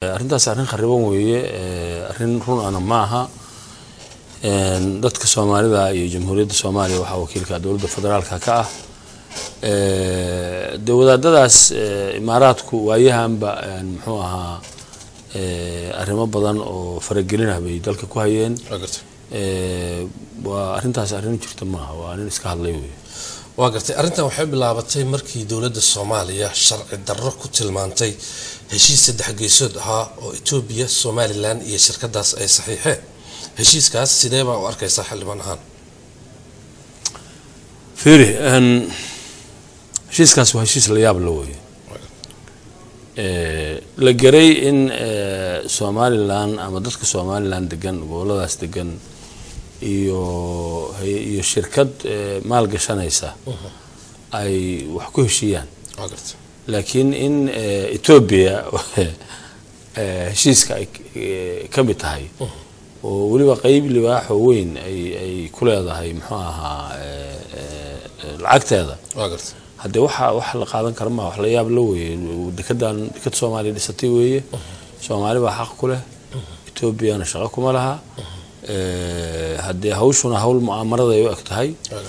arrintaas arrin khariban weeye arrin run ana ma aha dadka soomaalida iyo jamhuuriyadda soomaaliya waxaa wakiilka dowladda federaalka ka ah dee wadaadadaas imaaraadku waayahanba muxuu ahaa arrimo badan oo faragelinah bay dalka ku hayeen waa arrintaas arrin jirta maaha waa nin iska hadlay wey waa gartay arrintan waxay bilaabatay markii dowladda soomaaliya sharci darro ku tilmaantay heshiis saddex geesood ahaa oo etoobiya somalilan iyo shirkadaas ay saxiixeen heshiiskaas sidee baa u arkaysaa xildhibaan ahaan fiiri heshiiskaas waa heshiis la yaab la weeye la garay in somalilan ama dadka somalilan degan goboladaas degan iyo iyo shirkad maal gashanaysa ay wax ku heshiiyaan laakiin in etoobiya heshiiska ay ka mid tahay oo weliba qeyb libaaxoo weyn ay ay ku leedahay muxuu ahaa lacagteeda haddee waxa wax la qaadan kara maa wax la yaab la weeye dekedan deked soomaaliya dhisatay weeye soomaali baa xaq ku leh etoobiyana shaqo kuma laha haddee hawshuna hawl mu'aamaraday u eg tahay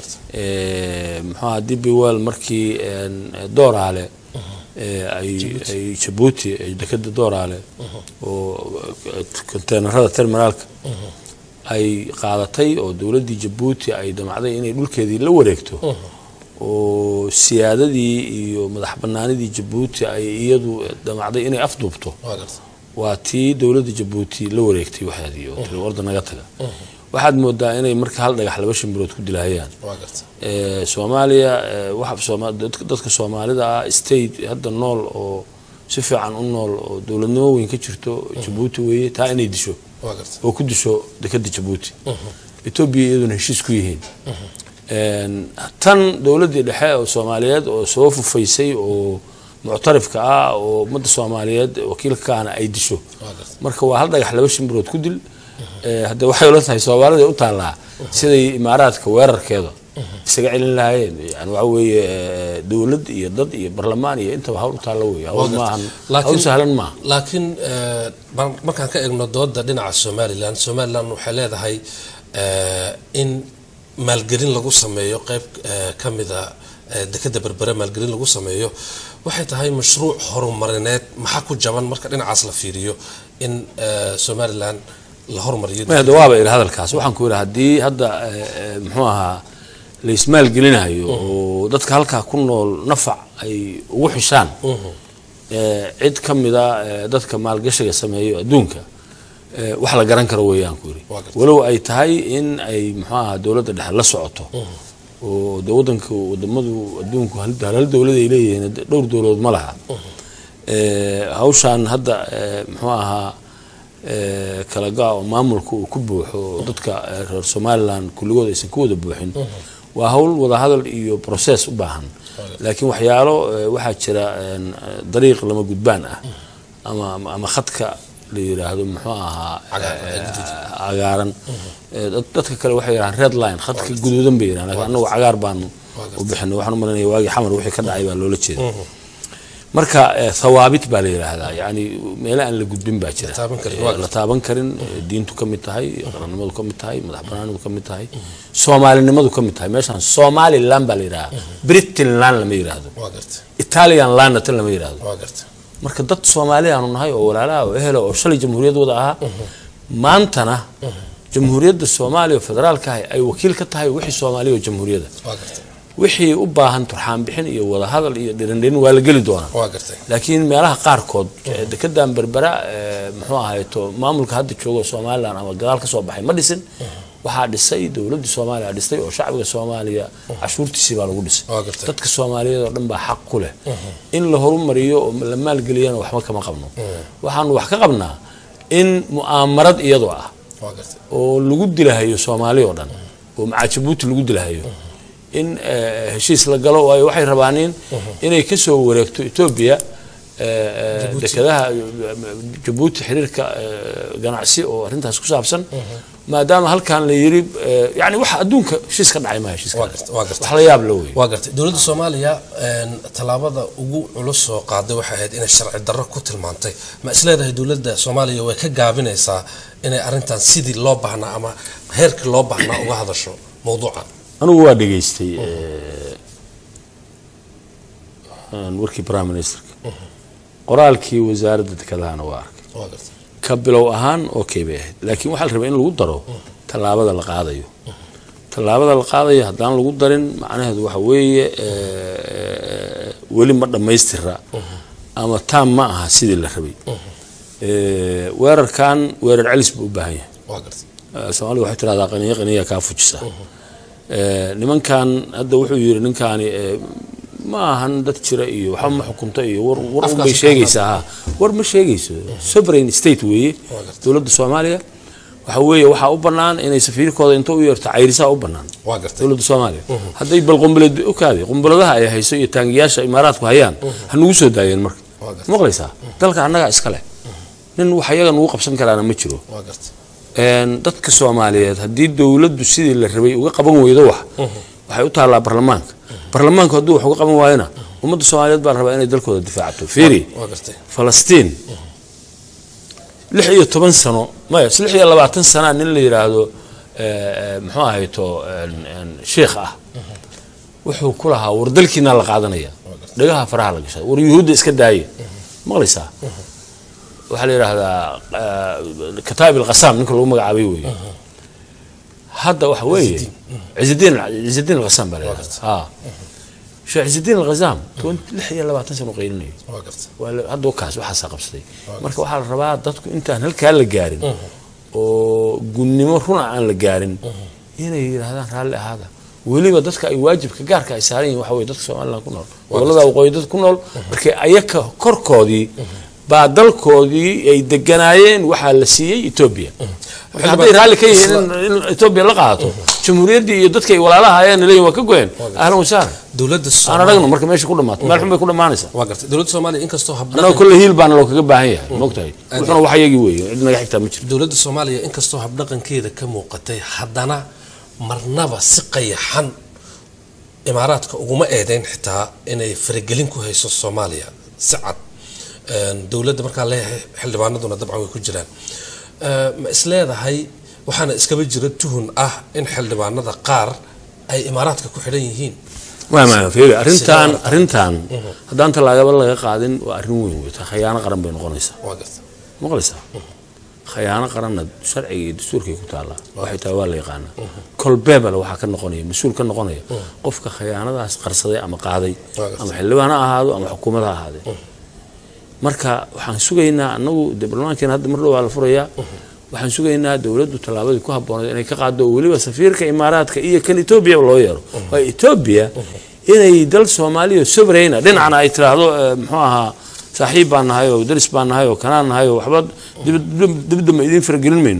muxuu aha dibi wel markii dooraale ay ay jabuuti dekeda dooraale oo konteenarada terminaalka ay qaadatay oo dowladdii jabuuti ay damacday inay dhulkeedii la wareegto oo siyaadadii iyo madax banaanidii jabuuti ay iyadu damacday inay afduubto waa tii dowladda jabuuti la wareegtay waxeedii oo tiri warda naga taga waxaad moodaa inay marka hal dhagax laba shimbirood ku dilahayaan soomaaliya dadka soomaalida ah state hadda nool oo si fiican u nool oo dowladnimo weyn ka jirto jabuuti weeye taa inay disho oo ku disho dekeda jabuuti etoobiya iyaduna heshiis ku yihiin tan dowladdii dhexe oo soomaaliyeed oo soo fufaysay oo muctarifka ah oo ummadda soomaaliyeed wakiilka kaana ay disho marka waa hal dhagax laba shimbirood ku dil haddee waxay ula tahay soomaalida u taallaa siday imaaraadka weerarkeeda isaga celin lahaayeen yani waxa weeye dowlad iyo dad iyo barlamaan iyo intaba hawl u taalla weeye hawl maahan hawl sahlan maaha laakiin markaan ka eegno dooda dhinaca somalilan somalilan waxay leedahay in maalgelin lagu sameeyo qeyb ka mida dekeda berbere maalgelin lagu sameeyo waxay tahay mashruuc horumarineed maxaa ku jaban marka dhinacaas la fiiriyo in somalilan la hormariyo de waaba iri hadalkaas waxaan ku yidhi haddii hadda muxuu ahaa la ismaalgelinayo oo dadka halkaa ku nool nafac ay ugu xishaan cid ka mida dadka maalgashiga sameeyo adduunka wax la garan karo weeyaan ku yidhi walow ay tahay in ay muxuu ahaa dowladda dhexe la socoto oo de wadanka wadamadu adduunku hal dowlad ay leeyihiin dhowr dowladood ma laha hawshaan hadda muxuu ahaa kala ga oo maamulka uu ku buuxo oo dadka reer somalilan kulligood aysan ku wada buuxin waa hawl wadahadal iyo process u baahan laakiin waxyaalo waxaa jira dariiq lama gudbaan ah ama ama khadka la yiraahdo muxuu ahaa cagaaran dadka kale waxay yidhahaan red line khadka guduudan bay yidhahan lakin annagu cagaar baanu u bixinay waxaan u malanaya waagii xamar wixii ka dhacay baa loola jeeda marka thawaabit baa la yidhaahdaa yani meele aan la gudbin baa jira la taaban karin diintu ka mid tahay qarannimadu ka mid tahay madax banaanidu ka mid tahay soomaalinimadu ka mid tahay meeshaan somaliland baa la yidhahdaa britain land lama yidhaahdo italian landna tan lama yidhaahdo marka dad soomaali aanu nahay oo walaalaha oo ehela oo shalay jamhuuriyad wada ahaa maantana jamhuuriyadda soomaaliya federaalka ah ay wakiil ka tahay wixii soomaaliya oo jamhuuriyadda wixii u baahan turxaan bixin iyo wadahadal iyo dhirindhirin waa la geli doonaa laakiin meelaha qaarkood dekedan berbera muxuu ahayto maamulka hadda joogo somalilan ama gadaal ka soo baxay ma dhisin waxaa dhisay dowladdii soomaaliya dhistay oo shacbiga soomaaliya cashuurtiisii baa lagu dhisay dadka soomaaliyeed oo dhan baa xaq ku leh in la horumariyo oo la maalgeliyana waxba kama qabno waxaanu wax ka qabnaa in mu'aamarad iyadoo ah oo lagu dilahayo soomaali oo dhan oo macaa jabuuti lagu dilahayo in heshiis la galo waayo waxay rabaanin inay kasoo wareegto etoobiya dekedaha jabuuti xiriirka ganacsi oo arrintaas ku saabsan maadaama halkan la yiri eh, yani wax adduunka heshiis ka dhacay ma heshiiska waa garta waa garta wax la yaab la wey waa gartay dowladda soomaaliya een, tallaabada ugu culus soo qaaday waxay ahayd inay sharci darro ku tilmaantay ma isleedahay dowladda soomaaliya way ka gaabinaysaa inay arrintan sidii loo baahnaa ama heerkii loo baahnaa uga hadasho mowduuca anigu waa dhegaystay eh, aan warkii prime ministerka qoraalkii wasaaradda dekedahana waa arkay waa gartay ka bilow ahaan okay bay ahayd laakiin waxaa la rabaa in lagu daro tallaabada la qaadayo tallaabada la qaadayo haddaan lagu darin macnaheedu waxa weeye eh, weli ma dhammaystira ama taam ma aha sidii la rabay Eh, weerarkan weerar celis buu u baahan yahay waa gartay Eh, soomaalida waxay tirahdaa qaniya qaniya kaa fujisa Eh, nimankan hadda wuxuu yiri ninkaani eh, ma ahan dad jira iyo waxba ma xukunto iyo war war un bay Afkaasi sheegaysaa ha war ma sheegayso sovereign state weeye dowladda soomaaliya waxa weeye waxaa u bannaan inay safiirkooda inta u yeerto cayrisaa u bannaan waa gartay dowladda soomaaliya hadday bal qumbaled okaade qumbaladaha ay hayso iyo taangiyaasha imaaraadku hayaan ha nugu soo daayeen marka Waa gartay. maqlaysaa dalka annagaa iskale nin wax iyaga nugu qabsan karaana ma jiro waa gartay een, dadka soomaaliyeed haddii dowladdu sidii la rabay uga qaban weydo wax waxay u taallaa barlamaanka barlamaanku hadduu wax uga qaban waayona ummadda soomaaliyeed baa la rabaa inay dalkooda difaacato fiiri waa gartay falastiin lix iyo toban sano maya lix iyo labaatan sanaa nin la yidhaahdo eh, eh, muxuu ahayto een, een, sheikh ah wuxuu ku lahaa war dalkiinaa la qaadanaya dhagaha faraha la gashay war yuhuudda iska daaya maqlaysaa waxaa la yidhaahdaa eh, kataab ilqasaam ninka lagu magacaabay weeye hadda waxa weeye cizidiin cizidiin alqasaam baa la yidhahdaa ha sheekh cizidiin alqasaam lix iyo labaatan sano qaylinaya waa gartay waa la- hadda kaas waxaasaa qabsaday marka waxaa la rabaa dadku intaan halkaa la gaarin oo gunnimo runa aan la gaarin inay yidhaahdaan raalli ahaada weliba dadka ay waajibka gaarka ay saaran yihin waxa weye dadka somaliland ku nool gobolada waqooyi dad ku nool markay ayaka korkoodii baa dalkoodii ay deganaayeen waxaa la siiyey etoobiya marka hadday raalli ka yihiin in- in etoobiya la qaato jamhuuriyaddii iyo dadkay walaalaha ayaan leeyihin waa ka goyeen ahlan wasahlan dowladda aan soomaaliya aragno marka meesha ku dhamaato meel xun bay ku dhammaanaysaa waa gartay dowladda soomaaliya inkastoo annaga habdhaqan kolle hiil baana loo kaga baahan yahay mogtahay wuxuna wax yagii weeye cid naga xigtaa ma jirto dowladda soomaaliya inkastoo habdhaqankeeda ka muuqatay haddana marnaba si qayaxan imaaraadka uguma eedeyn xitaa inay faragelin ku hayso soomaaliya si cad Een, dowladda markaa leeyahay xildhibaanaduna dabcan way ku jiraan Ee, ma isleedahay waxaana iskaba jira tuhun ah in xildhibaanada qaar ay imaaraadka ku xidhan yihiin waa maya fiiri arrintan Sidee- arrintan haddaan tallaagaba laga qaadin waa arrin weyn wey taa khayaano qaran bay noqonaysaa waa garta maqlaysaa khayaano qaranna sharciga iyo dastuurkay ku taallaa waxay tahay waa la yaqaanaa kolbeebale waxaa ka noqonaya mas-uul ka noqonaya qofka khayaanadaas qarsaday ama qaaday Waa gartay. ama xildhibaan ha ahaado ama xukuumad ha ahaadee marka waxaan sugaynaa annagu dee barlamaankeena hadda mar dhow waa la furayaa waxaan sugaynaa dowladdu tallaabadii ku habboonayd inay ka qaado oo weliba safiirka imaaraadka iyo kan etoobiya loo yeero waa etoobiya inay dal soomaaliya sovereigna dhinacna ay tiraahdo eh, muxuu ahaa saaxiib baan nahay oo daris baan nahay oo kanaan nahay oo waxba dib- dibadda ma idiin faragelin mayno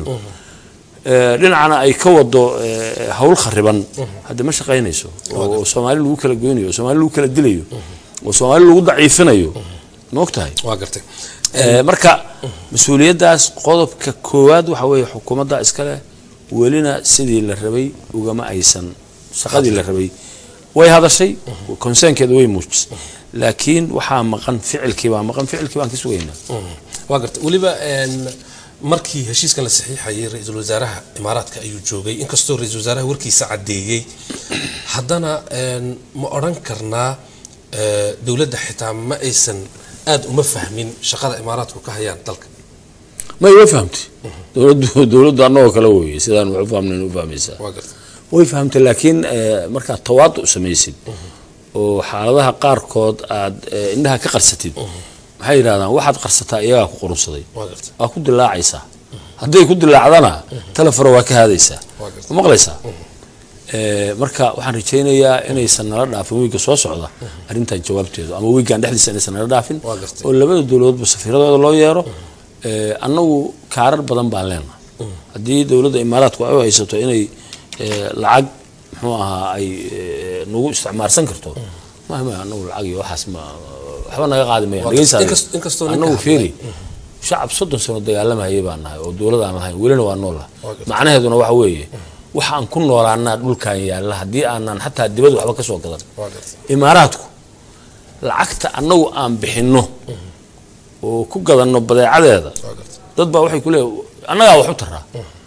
Eh, dhinacna ay ka wado eh, hawl khariban hadda ma shaqaynayso oo soomaali lagu kala goynayo oo soomaali lagu kala dilayo oo soomaali lagu daciifinayo ma ogtahay waa gartay Eh, marka mas-uuliyaddaas qodobka koowaad waxa weeye xukuumadda iskale welina sidii la rabay ugama aysan shaqadii la rabay way hadashay konseynkeeda way muujisay laakiin waxaa maqan ficilkii baa maqan ficilkii baan ka sugaynaa waa gartay weliba een, markii heshiiskan la saxiixayay ra-iisul wasaaraha imaaraadka ayuu joogay inkastoo ra-iisul wasaaraha warkiisa caddeeyey haddana een, ma odhan karnaa eh, dowladda xitaa ma aysan aada uma fahmin shaqada imaaraadku ka hayaan dalka may way fahamtay dowladdu dowladdu annagoo kale weeye sidaan wax u fahmnayn u fahmaysaa waa gartay way fahamtay laakiin eh, markaad tawaadu samaysid oo xaaladaha qaarkood aad eh, indhaha ka qarsatid maxay yidhahdaan waxaad qarsataa iyagaa ku qurunsaday waa gartay waa ku dilaacaysaa hadday ku dilaacdana telefaro waa ka haadaysaa Waa gartay. ma maqlaysaa Eh, marka waxaan rajaynayaa inaysan nala dhaafin wiigga soo socda arrintan jawaabteedu ama wiiggan dhexdiisa inaysan nala dhaafin Waa gartay. oo labada dowladoodba safiiradooda loo yeero Eh, annagu kaarar badan baan leenahay haddii dowladda imaaraadku ay u haysato inay eh, lacag muxuu ahaa ay eh, nagu isticmaarsan karto mahma annagu lacag iyo waxaas ma waxba naga qaadi mayaan Waa dhegeysaa gartay. Inkas- inkastoo ninka annagu hadlay. fiiri shacab soddon sano dagaalamayay baan nahay oo dowlad aan lahayn welina waa nool lah Waa gartay. macnaheeduna waxa weeye waxa aan ku noolaanaa dhulkan yaalla haddii aanan xataa dibad waxba ka soo gadan waa gartay imaaraadku lacagta annagu aan bixinno oo ku gadanno badeecadeeda waa gartay dad baa waxay ku leeyahay annagaa wax u taraa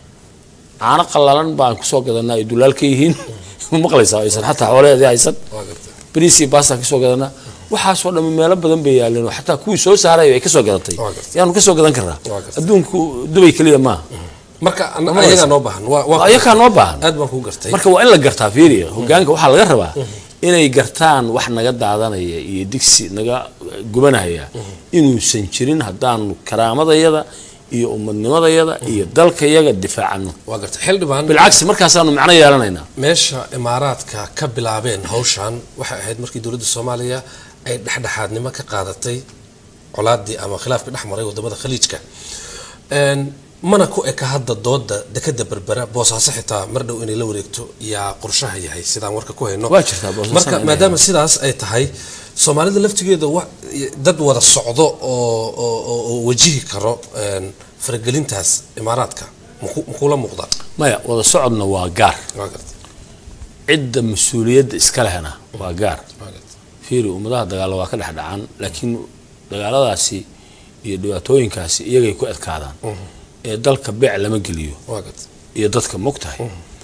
caano qallalan baan kusoo gadanaa ay dulaal ka yihiin maqlaysaa aysan xataa xoolaheedii haysan waa gartay bariis iyo baastaan kasoo gadanaa waxaasoo dhammi meelo badan bay yaaleen oo xataa kuwii soo saaraya ay kasoo gadatay Waa gartay. yaanu kasoo gadan karnaa Waa gartay. adduunku dubay keliya maaha marka an- ayagaa noo baahan waa waa ayakaa noo baahan aad baan kuu gartay marka waa in la gartaa fiiriya hogaanka waxaa laga rabaa inay gartaan wax naga daadanaya iyo digsi naga gubanaya inuusan jirin haddaanu karaamadayada iyo ummadnimadayada iyo dalkayaga difaacano waa gartay xildhibaan bilcagsi markaasaanu macno yeelanaynaa meesha imaaraadka ka bilaabeen hawshan waxay ahayd markii dowladda soomaaliya ay dhexdhexaadnimo ka qaadatay colaadii ama khilaafkii dhex maray wadamada khaliijka Een, mana ku eka hadda dooda dekada berbera boosaaso xitaa mar dhow inay la wareegto yaa qorshaha yahay sidaan warka ku hayno Waa jirtaa Boosaaso marka inay maadaama sidaas ay tahay soomaalida laftigeeda wa- dad wada socdo oo oo- oo oo wajihi karo een, faragelintaas imaaraadka maku- makula muuqda maya wada socodna waa gaar waa gartay cidda mas-uuliyadda iska lehna waa gaar waa gartay fiiri ummadaha dagaalo waa ka dhex dhacaan laakiin dagaaladaasi iyo dhibaatooyinkaasi iyagay ku adkaadaan ee dalka beec lama geliyo waa gartay iyo dadka mogtahay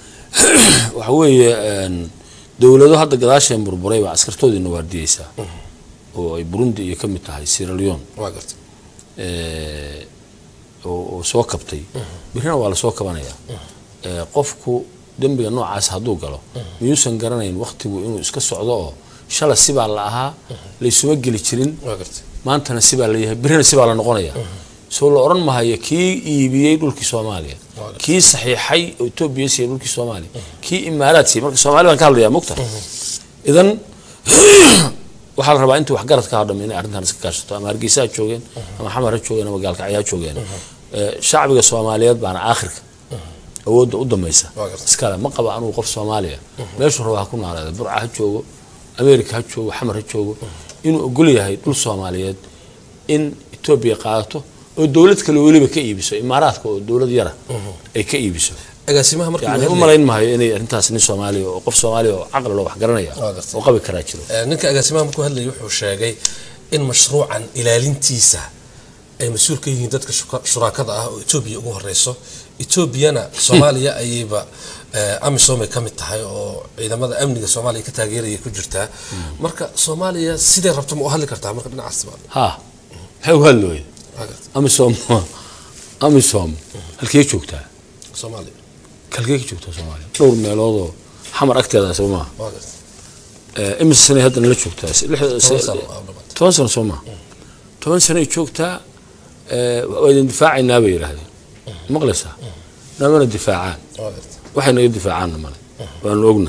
waxa weeye een, dowlado hadda gadaasheen burburay baa askartoodiina waardiyeysaa oo ay burundi iyo ka mid tahay sierra leone waa gartay ee, oo oo soo kabtay birina waa lasoo kabanayaa ee, qofku dembiga noocaas hadduu galo miyuusan garanayn wakhtigu inuu iska socdo oo shala sibaa la ahaa laysuma geli jirin waa gartay maantana sibaa la yahay birina sibaa la noqonaya soo la odhan mahayo kii iibiyey dhulkii soomaaliya Waa kii saxiixay oo etoobiya siiyey dhulkii soomaaliya kii imaaraad siiyey marka soomaali baan ka hadlayaa mogta idan waxaa la rabaa intii waxgarad ka hadham inay arrintan iska kaashato ama hargeysa ha joogeen ama xamar ha joogeen ama gaalkacyo ha joogeen Ee, shacbiga soomaaliyeed baana aakhirka awoodda u dambaysa Waa gartay. iskale ma qaba anugu qof soomaaliya meeshuu raba ha ku noolaada burca ha joogo ameerika ha joogo xamar ha joogo inuu ogol yahay dhul soomaaliyeed in etoobiya qaadato oo dowlad kale weliba ka iibiso imaaraadka oo dowlad yara ay ka iibiso agaasimaha markii yani uu u hadlayay- malayn maayo inay arrintaas nin soomaaliya oo qof soomaaliya oo caqli loo wax garanaya Waa gartay. oo qabi karaa jiro Ee, ninka agaasimaha markuu hadlayay wuxuu sheegay in mashruucan ilaalintiisa ay mas-uul ka yihiin dadka shuka- shuraakada ah oo etoobiya ugu horeyso etoobiyana soomaaliya ayayba ee, amisom ay ka mid tahay oo ciidamada amniga soomaaliya ka taageeraya ku jirtaa marka soomaaliya sidee rabto ma u hadli kartaa marka dhinacaas ba ha maxay u hadlooya Waa gartay. amisom amisom halkee joogtaa soomaaliya halkee ka joogtaa soomaaliya dhowr meeloodoo xamar agteeda soo maaha waa gartay. Ee, imise sanay haddana la joogtaa Se- lix- Toban se- sano aa dhamaatay. toban sano soo maaha toban sanoay joogtaa ee, waa idin difaacaynaa bay yidhaahdeen maqlaysaa namana difaacaan waa gartay. waxay naga difaacaanna male waanu ogna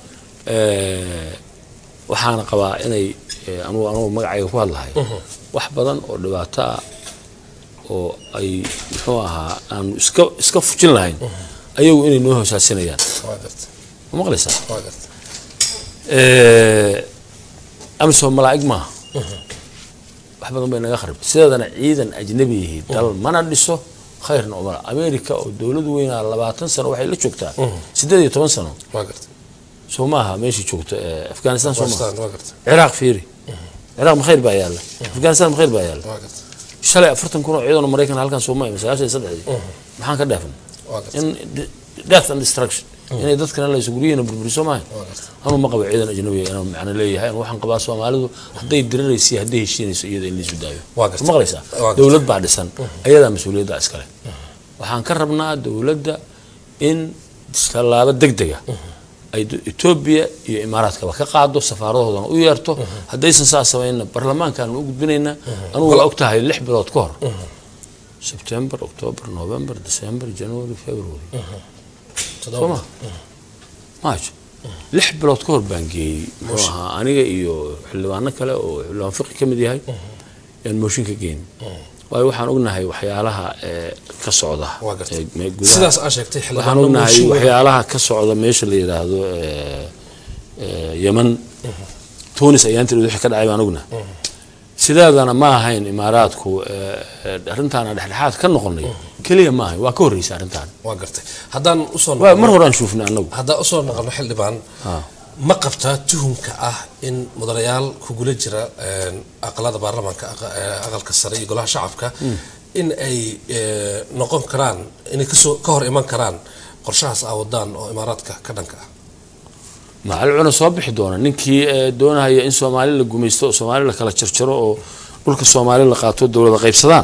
Ee, waxaana qabaa inay ee, anugu anugu magacayga ku hadlahay wax badan oo dhibaato ah oo ay muxuu ahaa aanu iska iska fujin lahayn ayagu inay noo hoosaasinayaan waa gartay. ma maqlaysaa waa gartay. Ee, amisom malaa'ig maaha wax badan bay naga kharibtay sideedana ciidan ajnabi yihiin dal mana dhiso khayrna umala america oo dowlad weynaa labaatan sano waxay la joogtaa siddeed iyo toban sano waa gartay. soo maaha meeshii joogta ee, afghanistan soo maaha Pakistan, waa gartay. ciraaq fiiri ciraaq ma khayr baa yaalla afghanistan ma khayr baa yaalla waa gartay. shalay afartan kun oo ciidan oo maraykan halkan soo maayo sagaashan iyo saddexdii maxaan ka dheefnay waa gartay. in de- death and destruction inay dadkana laysu guryihiina burburiso maayo waa gartay. anuu ma qabo ciidan ajnabiga inaan macno leeyahay anu waxaan qabaa soomaalidu hadday diriraysa iyo hadday heshiinayso iyada in laisu daayo Waa gartay. ma maqlaysaa Waa gartay. dowlad baa dhisan ayadaa mas-uuliyadda iskale waxaan ka rabnaa dowladda in tallaabo degdega ay do- etoobiya iyo imaaraadkaba ka qaado safaaradahoodana u yeerto haddaysan saa samayna baarlamaankaanu u gudbinaynaa anugu waa ogtahay lix bilood ka hor sebtember october november december january february Toddoba. soo ma march lix bilood ka hor baan geeyey muxuu ahaa aniga iyo xildhibaano kale oo xildhibaan fiqi ka mid yahay yaan mooshin ka geyn waayo waxaan ognahay waxyaalaha ee ka socda Waa gartay. ee me- gudaha sidaas aa sheegtay waxaan xildhibaano ognahay mooshin wada- waxyaalaha ka socda meesha la yidhaahdo ee, ee, yeman tunis ayaantii wixii ka dhacay baan ognahay si sideedana ma ahayn imaaraadku eh, eh, arrintaana dhexdhexaad ka noqonay keliya ma ahayn waa ka horreysay arrintaan waa gartay haddaan usoo waa noqono mar horaan shuufnay annagu haddaan usoo noqono xildhibaan Ah. ma qabtaa tuhumka ah in mudanayaal kugula jira een, aqalada baarlamaanka aqa- ee, aqalka sare iyo golaha shacabka in ay ee, noqon karaan inay kasoo ka hor iman karaan qorshahaas aa wadaan oo imaaraadka ka dhanka ah macalcuna soo bixi doona ninkii eh, doonahaya in soomaali la gumaysto oo soomaali la kala jarjaro oo dhulka soomaali la qaato dowlada qaybsadaan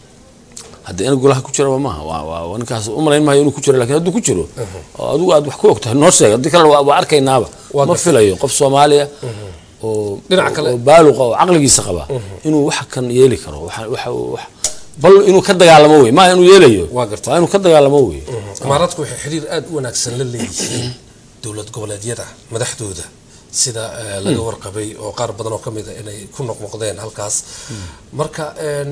hadda in golaha ku jiraba maaha waa waa- waa ninkaas u malayn maayo inuu ku jiro lakin hadduu ku jiro oo adigu aad wax ku ogtahay noo sheeg haddii kale waa waa arkaynaaba Waa ma gartay. filayo qof soomaaliya oo Dhinaca kale- oo baaluqa oo caqligiisa qaba inuu wax kan yeeli karo waxa waxa wax bal inuu ka dagaalamo wey maaha inuu yeelayo Waa gartay. waa inuu ka dagaalamo wey imaaraadku waxay xiriir aada u wanaagsan la leeyihiin dowlad goboleedyada madaxdooda sida ee, laga warqabay oo qaar badan oo ka mid a inay ku noqnoqdeen halkaas marka een,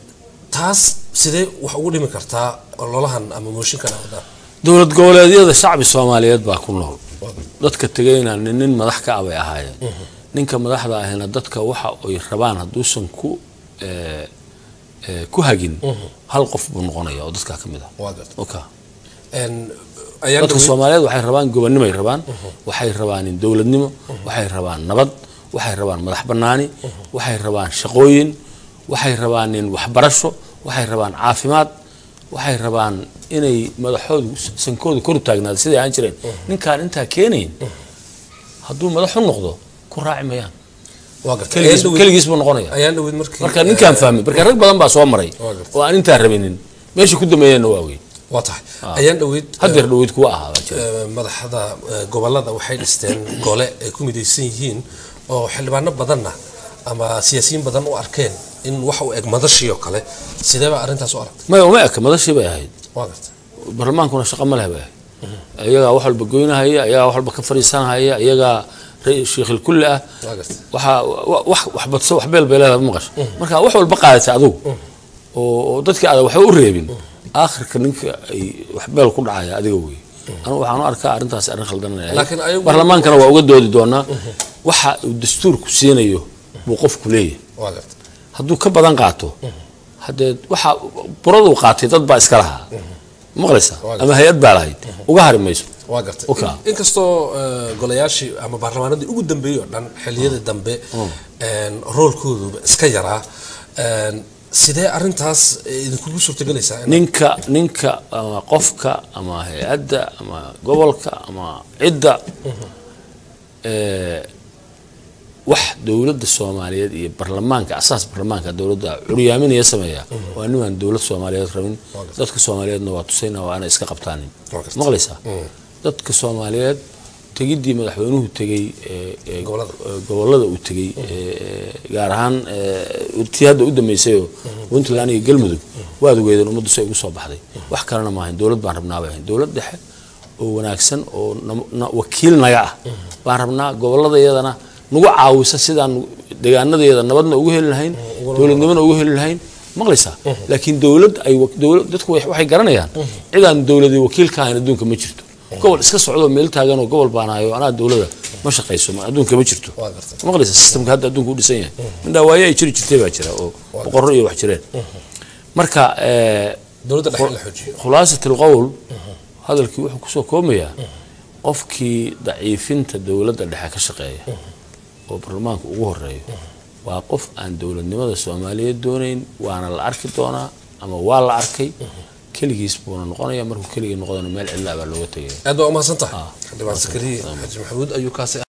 taas sidee wax ugu dhimi kartaa ololahan ama mooshinkan aa wadaan dowlad goboleedyada shacbi soomaaliyeed baa ku nool dadka tegayna nin nin madax ka ah bay ahaayeen ninka madaxda ahina dadka waxa ay rabaan hadduusan ku eh, eh, ku hagin hal qof buu noqonaya oo dadkaa ka mid ah waa garta okay. Een, ayaan dadka dhawey- soomaaliyeed waxay rabaan gobonnimoay rabaan waxay rabaan in dowladnimo waxay rabaan nabad waxay rabaan madax bannaani waxay rabaan shaqooyin waxay rabaan in waxbarasho waxay rabaan caafimaad waxay rabaan inay madaxoodu sankoodu kor u taagnaado siday ahaan jireen ninkaan intaa keenayn hadduu madax u noqdo ku raaci mayaan waa garta keligiis Ayaan dhawey- keligiis buu noqonaya ayaan dhaweyd markii marka ninkaan fahmay marka rag badan baa soo maray Waa gartay. oo aan intaa rabinin meesha ku dambeeyeenna waa weyn waa tahay ayaan dhaweyd haddeer dhaweyd kuwa ahaa baa jira ee, madaxda ee, gobolada waxay dhisteen gole ay ku midaysan yihiin oo xildhibaano badanna ama siyaasiyiin badan u arkeen in wax u eg madashii oo kale sidee baa arrintaas u aragtay maya uma eka madashii bay ahayd waa garta barlamaankuna shaqo ma leh bay ahayd iyagaa wax walba goynahaya iyagaa wax walba ka fadhiisanahaya iyagaa ra- shiikhil kulli ah waa garta waxaa wa- wax wax badso wax beel bay leedahay ma maqasho marka wax walba qaadatay adigu oo oo dadkii adag waxba u reebin aakhirka ninka ay wax beel ku dhacaya adiga wey anu waxaan u arkaa arrintaas arrin khaldan inay ahayd. Laakiin ayagu- barlamaankana waa uga doodi doonaa waxa uu dastuurku siinayo buu qofku leeyahay waa garta hadduu ka badan qaato haddee waxa buraduu qaatay dad baa iska lahaa maqlaysaa Waa ama hay-ad baa lahayd uga hari mayso waa garta Okay. In- inkastoo ee, golayaashii ama baarlamaanadii ugu dambeeyey oo dhan xilliyadii dambe een, roolkooduba iska yaraa een, sidee arrintaas ee, idinkugu suurtagelaysaa in- ninka ninka ama qofka ama hay-adda ama gobolka ama cidda ee, wax dowladda soomaaliyeed iyo barlamaanka asaas barlamaanka dowladda curyaaminaya sameeya waa nimaan dowlad soomaaliyeed rabin dadka soomaaliyeedna waa tusayna waa inay iska qabtaanin Waa garta. maqlaysaa dadka soomaaliyeed tegiddii madaxweynuhu tegey ee- ee Gobollada. ee gobollada uu tegey ee, gaar ahaan ee, tii hadda u dambeysayoo puntland iyo galmudug waad ogeedeen ummaddu say ugu soo baxday wax kalena maahayn dowlad baan rabnaa bay ahayn dowlad dhexe oo wanaagsan oo nam- na- wakiil naga ah baan rabnaa gobolladayadana nagu caawisa sidaan deegaanadayada nabadna ugu heli lahayn dowladnimona ugu heli lahayn maqlaysaa laakiin dowlad ay wa- dowlad dadku way- waxay garanayaan cidaan dowladii wakiil ka ahayn adduunka ma jirto gobol iska socdo meel taagan oo gobol baan hayo anaa dowlada ma shaqayso ma- adduunka ma jirto waa garta maqlaysa systemka hadda adduunka u dhisan yahay mindhawaayo ay jiri jirtay baa jira oo boqorro iyo wax jireen marka eh, dowladda dhexe in la xoojiyo khulaasat alqowl hadalkii wuxuu kusoo koomayaa qofkii daciifinta dowladda dhexe ka shaqeeya oo baarlamaanka ugu horeeyo waa qof aan dowladnimada soomaaliyeed doonayn waana la arki doonaa ama waa la arkay keligiis buuna noqonaya markuu keligii noqdana meel cidla baa looga tegaya aad baa umahadsan tahay xildhibaan sakariye xaaji maxamuud ayuu kaasi